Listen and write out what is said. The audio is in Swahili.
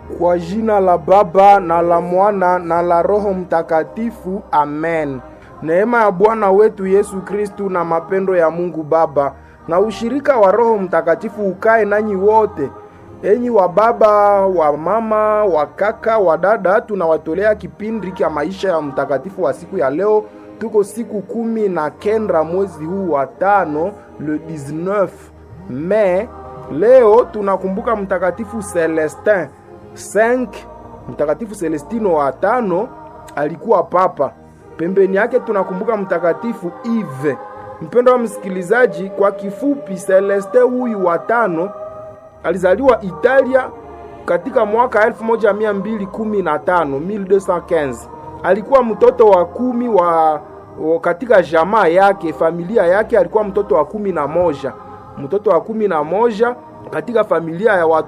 Kwa jina la Baba na la Mwana na la Roho Mtakatifu, amen. Neema ya Bwana wetu Yesu Kristu na mapendo ya Mungu Baba na ushirika wa Roho Mtakatifu ukae nanyi wote. Enyi wa baba, wa mama, wa kaka, wa dada, tunawatolea kipindi cha maisha ya mtakatifu wa siku ya leo. Tuko siku kumi na kenda mwezi huu wa tano, le 19 Mei. Leo tunakumbuka mtakatifu Celestin 5. Mtakatifu Celestino wa tano alikuwa papa. Pembeni yake tunakumbuka mtakatifu Yves. Mpendo wa msikilizaji, kwa kifupi, Celestin huyu wa tano alizaliwa Italia katika mwaka 1215 1215. Alikuwa mtoto wa kumi wa, wa katika jamaa yake, familia yake, alikuwa mtoto wa kumi na moja, mtoto wa kumi na moja katika familia ya watu